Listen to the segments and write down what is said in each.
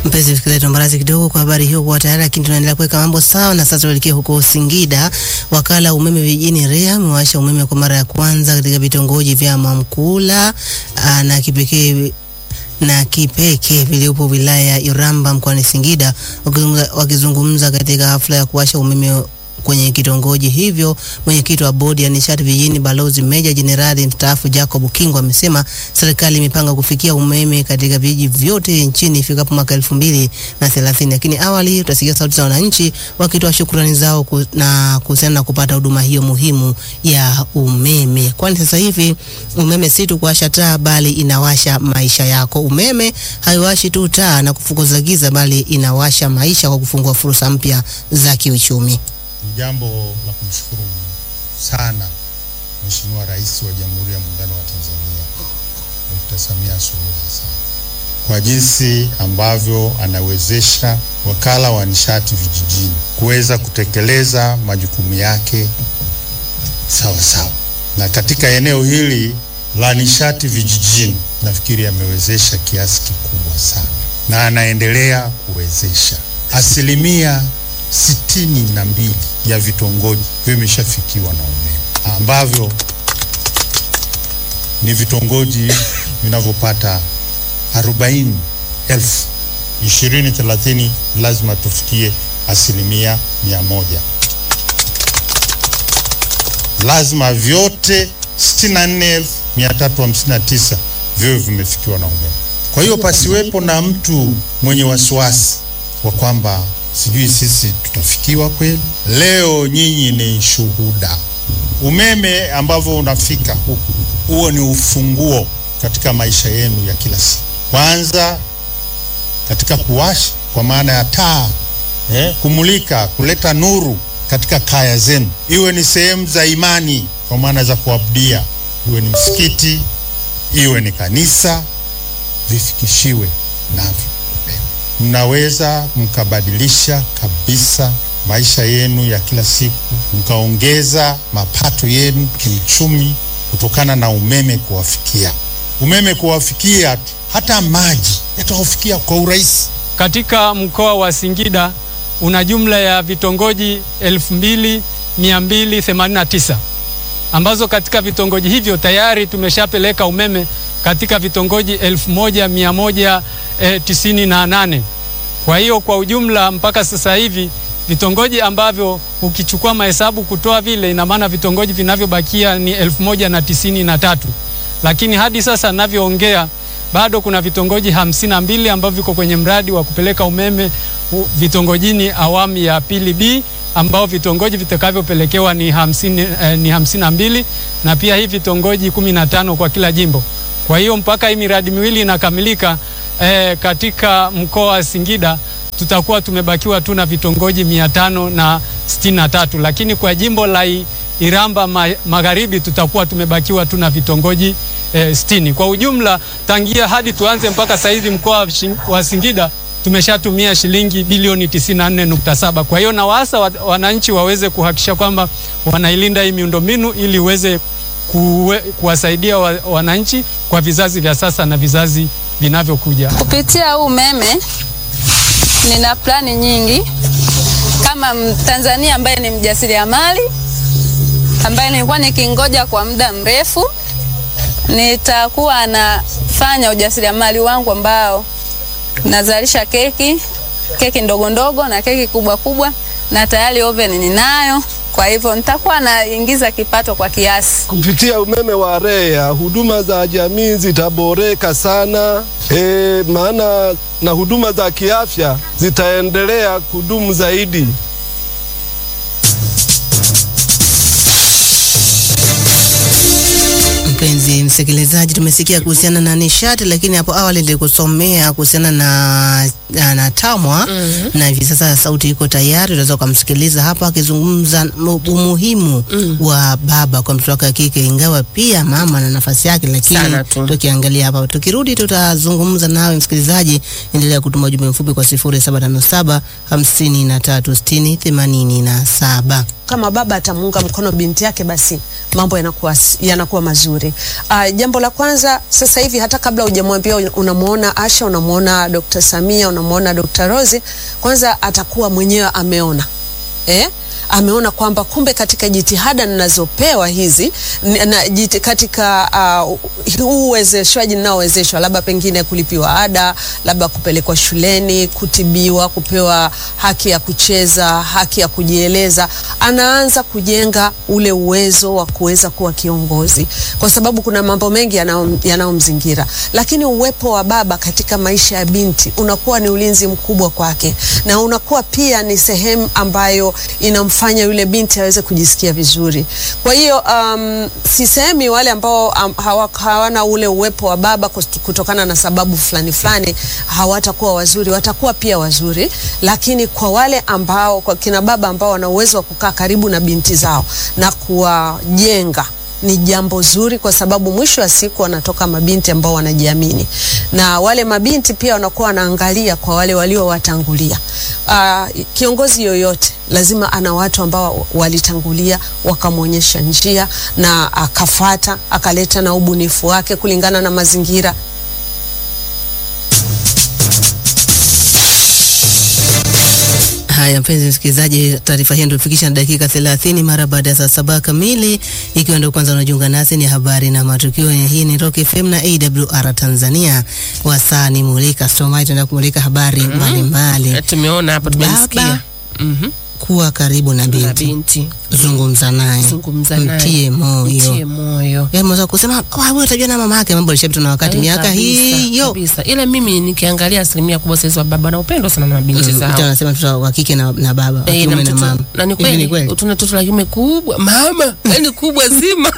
Mpenzi msikilizaji, tuambarazi kidogo kwa habari hiyo kwa tayari, lakini tunaendelea kuweka mambo sawa, na sasa tuelekee huko Singida. Wakala wa umeme vijijini REA umewasha umeme kwa mara ya kwanza katika vitongoji vya Mamkula aa, na kipekee na Kipeke viliopo wilaya ya Iramba mkoani Singida. Wakizungumza, wakizungumza katika hafla ya kuwasha umeme kwenye kitongoji hivyo, mwenyekiti wa bodi ya nishati vijijini Balozi Meja Jenerali mstaafu Jacob Kingo amesema serikali imepanga kufikia umeme katika vijiji vyote nchini ifikapo mwaka elfu mbili na thelathini. Lakini awali utasikia sauti za wananchi wakitoa shukrani zao ku, na kuhusiana na kupata huduma hiyo muhimu ya umeme, kwani sasa hivi umeme si tu kuwasha taa bali inawasha maisha yako. Umeme haiwashi tu taa na kufukuza giza, bali inawasha maisha kwa kufungua fursa mpya za kiuchumi. Ni jambo la kumshukuru sana Mheshimiwa Rais wa Jamhuri ya Muungano wa Tanzania Dr. Samia Suluhu Hassan kwa jinsi ambavyo anawezesha wakala wa nishati vijijini kuweza kutekeleza majukumu yake sawa sawa, na katika eneo hili la nishati vijijini nafikiri amewezesha kiasi kikubwa sana, na anaendelea kuwezesha asilimia sitini na mbili ya vitongoji vimeshafikiwa na umeme ambavyo ni vitongoji vinavyopata arobaini elfu ishirini thelathini lazima tufikie asilimia mia moja lazima vyote sitini na nne elfu mia tatu hamsini na tisa viwe vimefikiwa na umeme. Kwa hiyo pasiwepo na mtu mwenye wasiwasi wa kwamba sijui sisi tutafikiwa kweli. Leo nyinyi ni shuhuda, umeme ambavyo unafika huku, huo ni ufunguo katika maisha yenu ya kila siku. Kwanza katika kuwasha kwa maana ya taa eh, kumulika, kuleta nuru katika kaya zenu, iwe ni sehemu za imani kwa maana za kuabudia, iwe ni msikiti, iwe ni kanisa, vifikishiwe navyo mnaweza mkabadilisha kabisa maisha yenu ya kila siku, mkaongeza mapato yenu kiuchumi kutokana na umeme kuwafikia. Umeme kuwafikia, hata maji yatawafikia kwa urahisi. Katika mkoa wa Singida una jumla ya vitongoji 2289 ambazo katika vitongoji hivyo tayari tumeshapeleka umeme katika vitongoji 1198. Kwa hiyo kwa ujumla mpaka sasa hivi vitongoji ambavyo ukichukua mahesabu kutoa vile, ina maana vitongoji vinavyobakia ni 1093, lakini hadi sasa ninavyoongea bado kuna vitongoji hamsini na mbili ambavyo viko kwenye mradi wa kupeleka umeme vitongojini awamu ya pili B ambao vitongoji vitakavyopelekewa ni hamsini, eh, ni hamsini na mbili na pia hii vitongoji kumi na tano kwa kila jimbo. Kwa hiyo mpaka hii miradi miwili inakamilika eh, katika mkoa wa Singida tutakuwa tumebakiwa tu na vitongoji mia tano na sitini na tatu, lakini kwa jimbo la Iramba ma, Magharibi tutakuwa tumebakiwa tu na vitongoji eh, sitini. Kwa ujumla tangia hadi tuanze mpaka saizi mkoa wa Singida tumeshatumia shilingi bilioni 94.7. Kwa hiyo na waasa wananchi waweze kuhakikisha kwamba wanailinda hii miundombinu ili iweze kuwe, kuwasaidia wa, wananchi kwa vizazi vya sasa na vizazi vinavyokuja. Kupitia huu umeme nina plani nyingi kama Mtanzania ambaye ni mjasiriamali ambaye nilikuwa nikingoja kwa muda mrefu, nitakuwa nafanya ujasiriamali wangu ambao nazalisha keki, keki ndogo ndogo na keki kubwa kubwa, na tayari oven ninayo. Kwa hivyo nitakuwa naingiza kipato kwa kiasi. Kupitia umeme wa REA huduma za jamii zitaboreka sana e, maana na huduma za kiafya zitaendelea kudumu zaidi. Mpenzi msikilizaji, tumesikia kuhusiana na nishati, lakini hapo awali nilikusomea kuhusiana na, na, na TAMWA mm -hmm. na hivi sasa sauti iko tayari, unaweza ukamsikiliza hapa akizungumza umuhimu mm. wa baba kwa mtoto wake wa kike, ingawa pia mama na nafasi yake, lakini tukiangalia hapa, tukirudi tutazungumza nawe msikilizaji. Endelea kutuma ujumbe mfupi kwa 0757 53 60 87. Kama baba atamuunga mkono binti yake, basi mambo yanakuwa yanakuwa mazuri. Uh, jambo la kwanza sasa hivi hata kabla hujamwambia unamuona Asha, unamuona Dr. Samia, unamuona Dr. Rose, kwanza atakuwa mwenyewe ameona eh? ameona kwamba kumbe katika jitihada ninazopewa hizi na jiti, katika huu uh, uwezeshwaji ninaowezeshwa, labda pengine kulipiwa ada, labda kupelekwa shuleni, kutibiwa, kupewa haki ya kucheza, haki ya kujieleza, anaanza kujenga ule uwezo wa kuweza kuwa kiongozi, kwa sababu kuna mambo mengi yanayomzingira, lakini uwepo wa baba katika maisha ya binti unakuwa ni ulinzi mkubwa kwake, na unakuwa pia ni sehemu ambayo inamfanya yule binti aweze kujisikia vizuri. Kwa hiyo um, sisemi wale ambao um, hawa, hawana ule uwepo wa baba kutokana na sababu fulani fulani hawatakuwa wazuri, watakuwa pia wazuri, lakini kwa wale ambao, kwa kina baba ambao wana uwezo wa kukaa karibu na binti zao na kuwajenga ni jambo zuri kwa sababu mwisho wa siku wanatoka mabinti ambao wanajiamini, na wale mabinti pia wanakuwa wanaangalia kwa wale waliowatangulia. Uh, kiongozi yoyote lazima ana watu ambao walitangulia wakamwonyesha njia na akafata, akaleta na ubunifu wake kulingana na mazingira. Haya, mpenzi msikilizaji, taarifa hii ndio dakika 30 mara baada ya saa saba kamili. Ikiwa ndio kwanza unajiunga nasi, ni habari na matukio. Hii ni Rock FM na AWR Tanzania. Wasaa ni mulika Stomai, tunaenda kumulika habari mbalimbali. Mm -hmm. Tumeona hapa, tumesikia Mhm. kuwa karibu na binti, na binti zungumza naye, zungumza naye, mtie moyo, mtie moyo. Yaani mweza kusema wewe utajua na mama yake, mambo alishapita na wakati, Eh, miaka kabisa, hiyo kabisa. Ila mimi nikiangalia asilimia kubwa sasa wa baba na upendo sana na mabinti Mm, zao. mtu anasema mtoto wa kike na, na baba wa Eh, kiume na mtoto- mama. na ni Hivi ni kweli tuna toto la kiume kubwa mama, yani kubwa zima.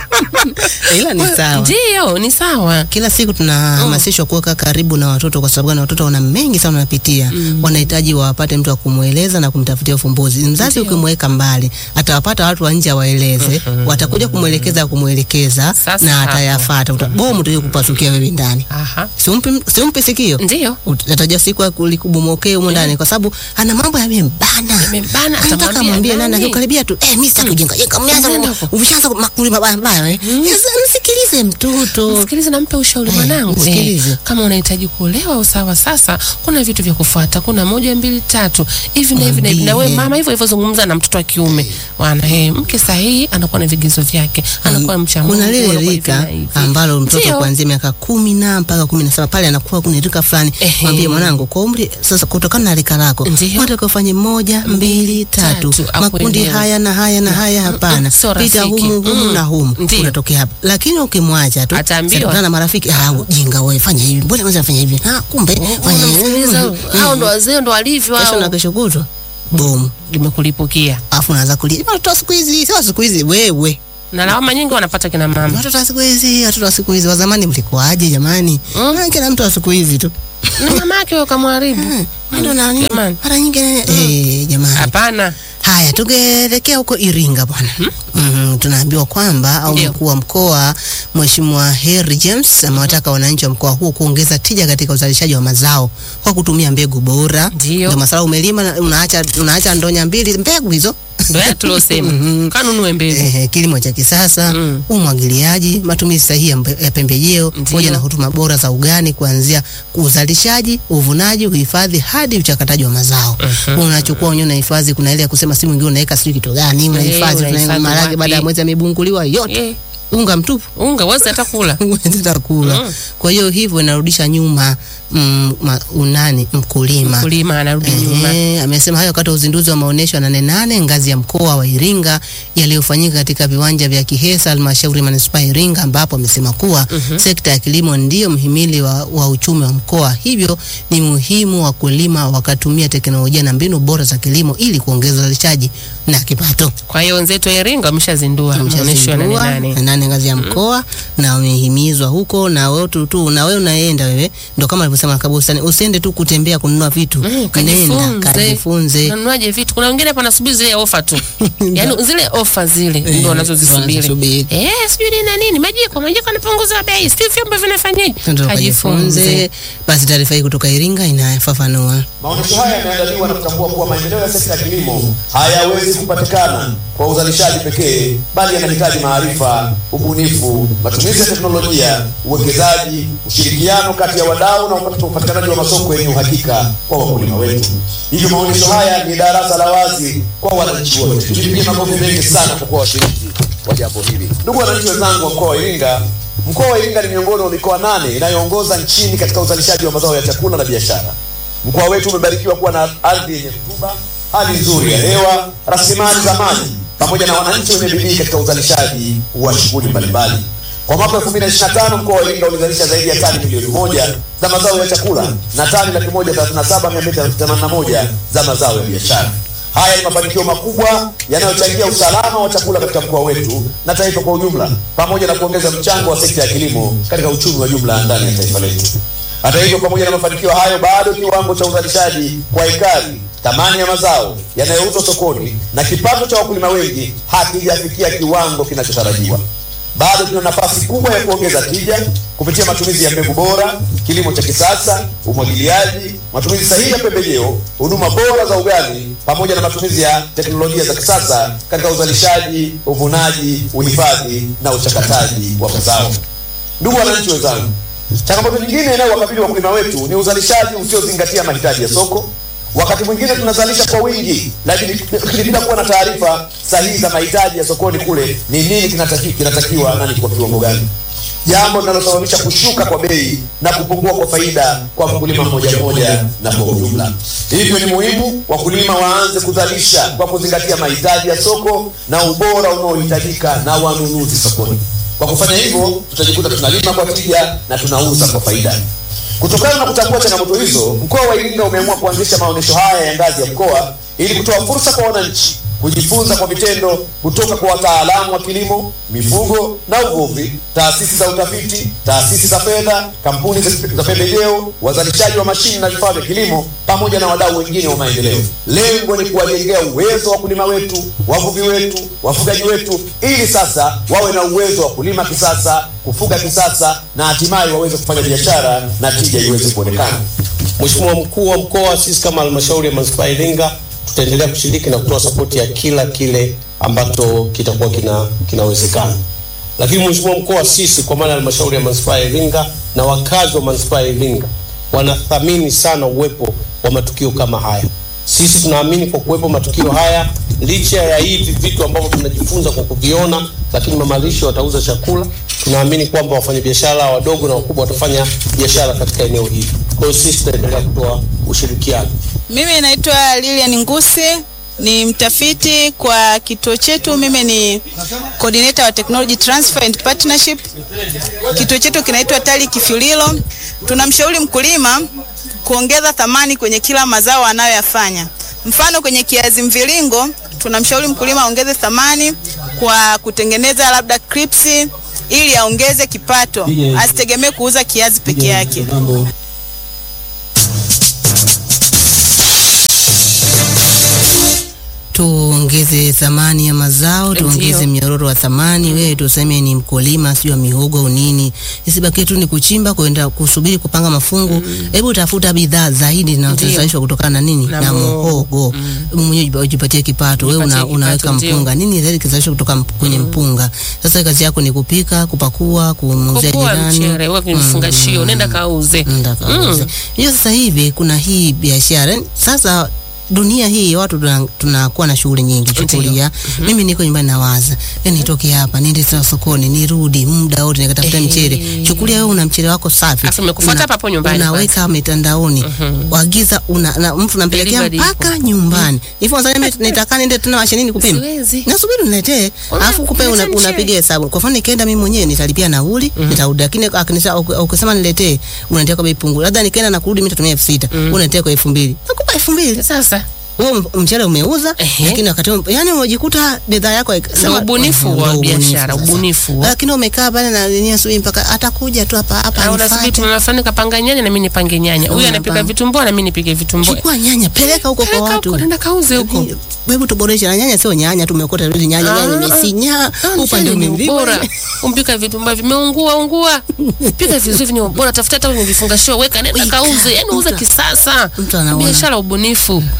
Ila ni sawa. Ndio, ni sawa. Kila siku tunahamasishwa kuweka karibu na watoto kwa sababu gani? Watoto wana mengi sana wanapitia, wanahitaji wapate mtu wa kumweleza na kumtafutia ufumbuzi. Mzazi ukimweka mbali, atawapata watu wa nje waeleze, watakuja kumwelekeza kumwelekeza, Sasa na hapo. atayafuata. Uta- Bomu utaje kupasukia wewe ndani, Aha. simpi simpi sikio, Ndio. utaja siku ya kulikubomokea humo ndani, kwa sababu ana mambo yamembana, Yamembana, anataka atamwambia mwambie nani, nani? akikaribia tu eh, mimi sitaki ujinga, jenga, mmeanza Nenda huko. umeshaanza makuli mabaya mabaya, eh, Sasa msikilize mtoto. Msikilize na mpe ushauri Eh, mwanangu. msikilize. Eh, kama unahitaji kuolewa usawa, sasa kuna vitu vya kufuata, kuna moja mbili tatu hivi na hivi na hivi, na wewe Mwambie. mama hivyo hivyo, zungumza na mtoto wa kiume wana eh, mke sahihi anakuwa na vigezo vyake, anakuwa mcha Mungu, kuna lile anakuwa hivi rika na hivi. ambalo mtoto Ndio. kuanzia miaka kumi na mpaka kumi na saba pale anakuwa kuna rika fulani. Ehe. Mwambie mwanangu, kwa umri sasa, kutokana na rika lako Ndio. unataka ufanye moja mbili tatu, tatu, makundi akuelewe. haya na haya na haya, hapana, sio pita rafiki. humu humu Mm. na humu, Ndio. unatokea hapa. Lakini ukimwacha tu Ataambiwa. sasa na marafiki, ah, ujinga wewe, fanya hivi, mbona kwanza fanya hivi, ah, kumbe fanya hivi. Unamsikiliza, Mm, hao mm. ndo wazee ndo walivyo kesho na hao, kesho kutwa bomu, limekulipukia afu unaanza kulia watoto wa siku hizi, sio wa siku hizi, wewe na lawama nyingi wanapata kina mama. Watoto wa siku hizi, watoto wa siku hizi, wa zamani mlikuwaje jamani? Mm. Ah, Kila mtu wa siku hizi tu Ni mama yake wewe kamharibu. ndo na nini? Jamani. mara nyingi eh, jamani. Hapana. Haya, tungeelekea huko Iringa bwana. Mhm, tunaambiwa kwamba au Ndio. mkuu wa mkoa Mheshimiwa Harry James amewataka wananchi wa mkoa huo kuongeza tija katika uzalishaji wa mazao kwa kutumia mbegu bora. Ndio. Ndio masala umelima na unaacha unaacha ndonya mbili mbegu hizo. Ndio ya tuliosema. Mhm. Kanunue mbegu. Eh, kilimo cha kisasa, Mm. umwagiliaji, matumizi sahihi ya mbe- ya pembejeo Ndio. pamoja na huduma bora za ugani kuanzia uzalishaji, uvunaji, uhifadhi hadi uchakataji wa mazao. Unachukua wenyewe unahifadhi, kuna ile ya kusema si mwingine unaweka sijui kitu gani, unahifadhi unahifadhi tuna maharage wapi? baada ya mwezi yamebunguliwa yote. Eh, Unga mtupu unga wezi hata kula. huwezi hata kula. Mm. Kwa hiyo hivyo inarudisha nyuma mm, ma, unani mkulima. Mkulima anarudi nyuma. Ehe, amesema hayo wakati wa uzinduzi wa maonyesho ya nane nane ngazi ya mkoa wa Iringa yaliyofanyika katika viwanja vya Kihesa halmashauri ya manispaa ya Iringa, ambapo amesema kuwa sekta ya kilimo ndiyo mhimili wa, wa uchumi wa mkoa, hivyo ni muhimu wakulima wakatumia teknolojia na mbinu bora za kilimo ili kuongeza uzalishaji na kipato. Kwa hiyo wenzetu wa Iringa wameshazindua maonyesho ya nane Wameshazindua nane. nane ngazi ya mkoa na wamehimizwa huko, na wewe tu, tu na wewe unaenda wewe, ndo kama alivyosema Kabusani, usiende tu kutembea kununua vitu, Mm, nenda kajifunze. kajifunze. Unanuaje vitu? Kuna wengine hapa nasubiri zile ofa tu. Yaani zile ofa zile Eh, ndio wanazozisubiri. wanazisubiri. Eh, sijui nini na nini, majiko, majiko yanapunguzwa bei. Sijui vyombo vinafanyaje. Ndio Kajifunze. kajifunze. Basi taarifa hii kutoka Iringa inafafanua. Maonyesho haya yameandaliwa na kutambua kuwa maendeleo ya sekta ya kilimo hayawezi kupatikana kwa uzalishaji pekee, bali yanahitaji maarifa, ubunifu, matumizi ya teknolojia, uwekezaji, ushirikiano kati ya wadau na upatikanaji wa masoko yenye uhakika kwa wakulima wetu. Hivyo maonyesho haya ni darasa la wazi kwa wananchi wote. Tujipigie makofi mengi sana kwa kuwa washiriki wa jambo hili. Ndugu wananchi wenzangu wa mkoa wa Iringa, mkoa wa Iringa ni miongoni mwa mikoa nane inayoongoza nchini katika uzalishaji wa mazao ya chakula na biashara. Mkoa wetu umebarikiwa kuwa na ardhi yenye rutuba, hali nzuri ya hewa, rasilimali za maji pamoja na wananchi wenye bidii katika uzalishaji wa shughuli mbalimbali. Kwa mwaka 2025 mkoa wa Iringa ulizalisha zaidi ya tani milioni moja za mazao ya chakula na tani laki moja thelathini na saba mia mbili themanini na moja za mazao ya biashara. Haya ni mafanikio makubwa yanayochangia usalama wa chakula katika mkoa wetu na taifa kwa ujumla, pamoja na kuongeza mchango wa sekta ya kilimo katika uchumi wa jumla ndani ya taifa letu. Hata hivyo, pamoja na mafanikio hayo, bado kiwango cha uzalishaji kwa ekari, thamani ya mazao yanayouzwa sokoni na kipato cha wakulima wengi hakijafikia kiwango kinachotarajiwa. Bado tuna nafasi kubwa ya kuongeza tija kupitia matumizi ya mbegu bora, kilimo cha kisasa, umwagiliaji, matumizi sahihi ya pembejeo, huduma bora za ugani, pamoja na matumizi ya teknolojia za kisasa katika uzalishaji, uvunaji, uhifadhi na uchakataji wa mazao. Ndugu wananchi wenzangu, changamoto nyingine inayowakabili wakulima wetu ni uzalishaji usiozingatia mahitaji ya soko. Wakati mwingine tunazalisha kwa wingi, lakini lakini bila kuwa na taarifa sahihi za mahitaji ya sokoni kule, ni nini kinataki, kinatakiwa na ni kwa kiwango gani, jambo linalosababisha kushuka kwa bei na kupungua kwa faida kwa mkulima mmoja mmoja na kwa ujumla. Hivyo ni muhimu wakulima waanze kuzalisha kwa kuzingatia mahitaji ya soko na ubora unaohitajika na wanunuzi sokoni. Kwa kufanya hivyo, tutajikuta tunalima kwa tija na tunauza kwa faida. Kutokana na kutambua changamoto hizo, mkoa wa Iringa umeamua kuanzisha maonyesho haya ya ngazi ya mkoa ili kutoa fursa kwa wananchi kujifunza kwa vitendo kutoka kwa wataalamu wa kilimo, mifugo na uvuvi, taasisi za utafiti, taasisi za fedha, kampuni za za pembejeo, wazalishaji wa mashine na vifaa vya kilimo, pamoja na wadau wengine wa maendeleo. Lengo ni kuwajengea uwezo wa wakulima wetu, wavuvi wetu, wafugaji wetu, ili sasa wawe na uwezo wa kulima kisasa, kufuga kisasa, na hatimaye waweze kufanya biashara na tija iweze kuonekana. Mheshimiwa mkuu wa mkoa, sisi kama halmashauri ya manispaa ya Iringa tutaendelea kushiriki na kutoa sapoti ya kila kile ambacho kitakuwa kina kinawezekana. Lakini Mheshimiwa mkuu, sisi kwa maana ya halmashauri ya manispaa ya Iringa na wakazi wa manispaa ya Iringa wanathamini sana uwepo wa matukio kama haya. Sisi tunaamini kwa kuwepo matukio haya, licha ya hivi vitu ambavyo tunajifunza kwa kuviona, lakini mamalisho watauza chakula, tunaamini kwamba wafanyabiashara wadogo na wakubwa watafanya biashara katika eneo hili. Kwa hiyo sisi tutaendelea kutoa ushirikiano. Mimi naitwa Lilian Ngusi, ni mtafiti kwa kituo chetu. Mimi ni coordinator wa technology transfer and partnership. Kituo chetu kinaitwa TALI Kifyulilo. Tunamshauri mkulima kuongeza thamani kwenye kila mazao anayoyafanya. Mfano, kwenye kiazi mviringo tunamshauri mkulima aongeze thamani kwa kutengeneza labda crips ili aongeze kipato, asitegemee kuuza kiazi peke yake. tuongeze thamani ya mazao, tuongeze mnyororo wa thamani. Wewe tuseme ni mkulima sio mihogo au nini, isibakie tu ni kuchimba kwenda kusubiri kupanga mafungu. Hebu tafuta bidhaa zaidi zinazozalishwa kutokana na nini Na na muhogo. muhogo, mwenyewe ujipatie kipato. Wewe una, Ujipatie unaweka kipato, ndio. mpunga, nini zaidi kizalishwa kutoka mp- kwenye mpunga. Sasa kazi yako ni kupika, kupakua, kumuuzia Kokoa jirani, mchere weka kwenye vifungashio, nenda kauze. Nenda kauze. Hiyo sasa hivi kuna hii biashara Yaani sasa dunia hii watu tuna- tunakuwa na shughuli nyingi. Chukulia mimi niko nyumbani nawaza, yani nitoke hapa niende tena sokoni nirudi muda wote nikatafuta Eh. mchele. Chukulia wewe una mchele wako safi, Alafu umekufuata Una- hapa hapo nyumbani unaweka mitandaoni, waagiza una na mtu unampelekea Delivery mpaka ipo. nyumbani. Hivyo sasa mimi nitaka niende tena mashinini kupima, Siwezi. nasubiri uniletee, Una- alafu kupe una, unaleta mchele. unapiga hesabu. Kwa mfano nikienda mimi mwenyewe nitalipia nauli, nitarudi, lakini akinisa ukisema niletee, unaniletea kwa bei pungu. Labda nikienda na kurudi mimi nitatumia elfu sita unaniletea kwa elfu mbili nakupa elfu mbili Sasa wewe m- mchele umeuza, Ehe. lakini wakati huo- yani umejikuta bidhaa yako haik- Ndio sema- ubunifu Ndio wa ubunifu biashara, sasa. ubunifu. Lakini umekaa pale na nini asubuhi mpaka atakuja tu hapa hapa au unasubiri anifuate. mama fulani kapanga nyanya na mimi nipange nyanya. Huyu Una anapika panga. vitumbua na mimi nipike vitumbua. Chukua nyanya peleka huko kwa Peleka watu. huko, nenda kauze huko. Hebu tuboreshe na nyanya, sio nyanya tumekota rudi nyanya, nyanya Ah, imesinya Ah, upande mchele ni mwingine. ubora. Umpika vitumbua vimeungua ungua. Pika vizuri vyenye ubora, tafuta hata kwenye vifungashio, weka nenda kauze. Yaani uza kisasa. Mtu anaona. Biashara ubunifu. Mm,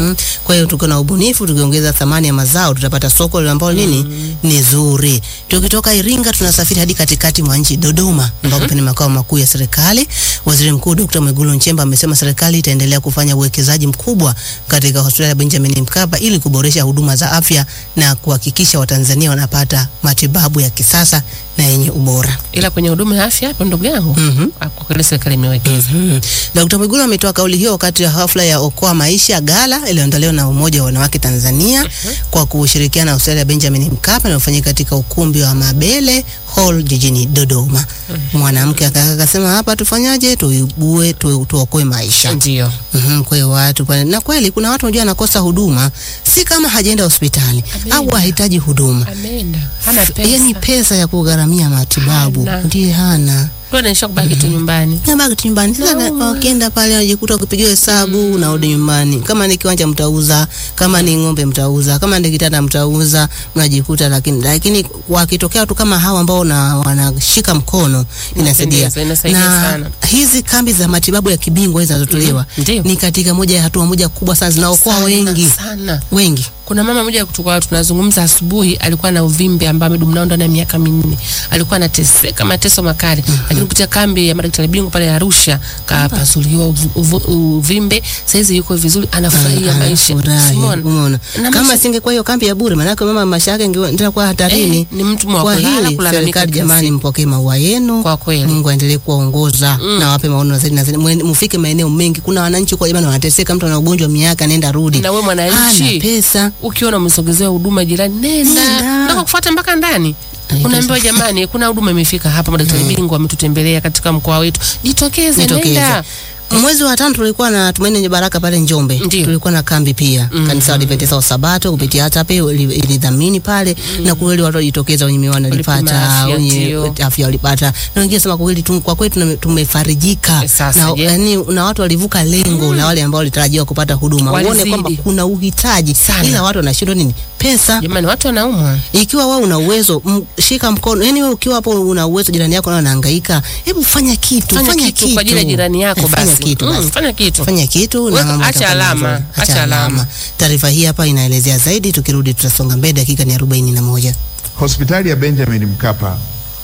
Mhm. Kwa hiyo tuko na ubunifu, tukiongeza thamani ya mazao tutapata soko ambalo nini ni zuri. Tukitoka Iringa tunasafiri hadi katikati mwa nchi Dodoma, ambapo ni makao makuu ya serikali. Waziri Mkuu Dr. Mwigulu Nchemba amesema serikali itaendelea kufanya uwekezaji mkubwa katika hospitali ya Benjamin Mkapa ili kuboresha huduma za afya na kuhakikisha Watanzania wanapata matibabu ya kisasa na yenye ubora. ila kwenye huduma ya afya hapo ndugu yangu Mhm. ah, kwa kweli serikali imewekeza Mhm. Dkt. Mwigulu ametoa kauli hiyo wakati wa hafla ya Okoa Maisha Gala iliyoandaliwa na Umoja wa Wanawake Tanzania kwa kushirikiana na hospitali ya Benjamin Mkapa inayofanyika katika ukumbi wa Mabele Hall jijini Dodoma. Mwanamke aka- akasema hapa tufanyaje, tuibue tu, tuokoe maisha. ndio Mhm, kwa hiyo watu pale, na kweli kuna watu unajua anakosa huduma, si kama hajaenda hospitali Ameenda. au hahitaji huduma, ameenda hana pesa yaani pesa ya kugharamia matibabu Hana. ndiye hana tu anaisha kubaki tu nyumbani nabaki tu nyumbani. Sasa No. wakienda pale wanajikuta kupigiwa hesabu, unarudi nyumbani. Kama ni kiwanja mtauza, kama ni ng'ombe mtauza, kama ni kitanda mtauza, mnajikuta lakini lakini wakitokea watu kama hawa ambao na wanashika mkono inasaidia. Inapendeza, inasaidia Na sana. hizi kambi za matibabu ya kibingwa hizi zinazotolewa Mhm, ndio. ni katika moja ya hatua moja kubwa sana zinaokoa Sana, wengi sana wengi. kuna mama mmoja kutoka tunazungumza asubuhi alikuwa na uvimbe ambao amedumu nao ndani ya miaka minne alikuwa anateseka mateso makali lakini kupitia kambi ya madaktari bingwa pale Arusha kapasuliwa uvu- uvu- uvimbe saizi yuko vizuri anafurahia maisha Anafurahi, Umeona? umeona. Na Kama maisha- singekuwa hiyo kambi ya bure, maanake mama maisha yake ingekuwa kuwa hatarini. Eh, ni mtu mwa Kwa kulala, hili kulalamika serikali, kila jamani, siku. mpokee maua yenu. Kwa kweli. Mungu aendelee kuwaongoza Mm. na wape maono zaidi na zaidi. Mwen- Mfike maeneo mengi. Kuna wananchi kwa jamani wanateseka, mtu ana ugonjwa miaka nenda rudi, na we mwananchi hana pesa. ukiona umesogezewa huduma jirani nenda Nenda. ndio kufuata mpaka ndani Ai, unaambiwa jamani kuna huduma imefika hapa madaktari bingwa wametutembelea katika mkoa wetu jitokeze Jitokeze. nenda Mwezi wa tano tulikuwa na Tumaini Lenye Baraka pale Njombe. Ndiyo. Tulikuwa na kambi pia. Mhm. Kanisa la Adventista wa Sabato kupitia ATAPE ili- ilidhamini pale na kweli watu walijitokeza wenye miwani Walipima walipata, afya, wenye ndio. afya walipata. Na wengine sema kwa kweli tu- kwa kweli tume- tumefarijika. Eh, sasa Na je? yani na watu walivuka lengo la wale ambao walitarajiwa kupata huduma. Uone Walizidi. kwamba kuna uhitaji Sana. ila watu wanashindwa nini? Pesa. jamani watu wanaumwa Ikiwa wewe una uwezo, m- shika mkono. Yani wewe ukiwa hapo una uwezo, jirani yako naye anahangaika, hebu fanya kitu, fanya, kitu, kwa ajili ya jirani yako Eh, basi Fanya kitu Mm, basi. fanya kitu Fanya kitu na Weka- mambo acha yatakuwa alama, mazuri. acha alama. Taarifa hii hapa inaelezea zaidi, tukirudi tutasonga mbele, dakika ni arobaini na moja. Hospitali ya Benjamin Mkapa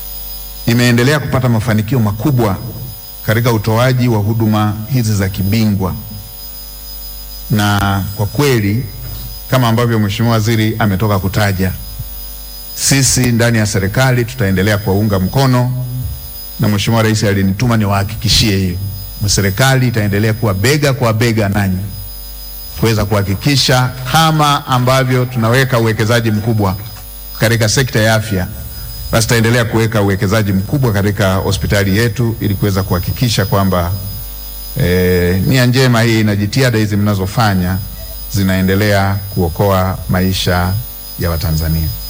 imeendelea kupata mafanikio makubwa katika utoaji wa huduma hizi za kibingwa, na kwa kweli kama ambavyo Mheshimiwa Waziri ametoka kutaja, sisi ndani ya serikali tutaendelea kuwaunga mkono, na Mheshimiwa Rais alinituma niwahakikishie hiyo, na serikali itaendelea kuwa bega kwa bega nanyi kuweza kuhakikisha kama ambavyo tunaweka uwekezaji mkubwa katika sekta ya afya, basi tutaendelea kuweka uwekezaji mkubwa katika hospitali yetu ili kuweza kuhakikisha kwamba eh, nia njema hii na jitihada hizi mnazofanya zinaendelea kuokoa maisha ya Watanzania.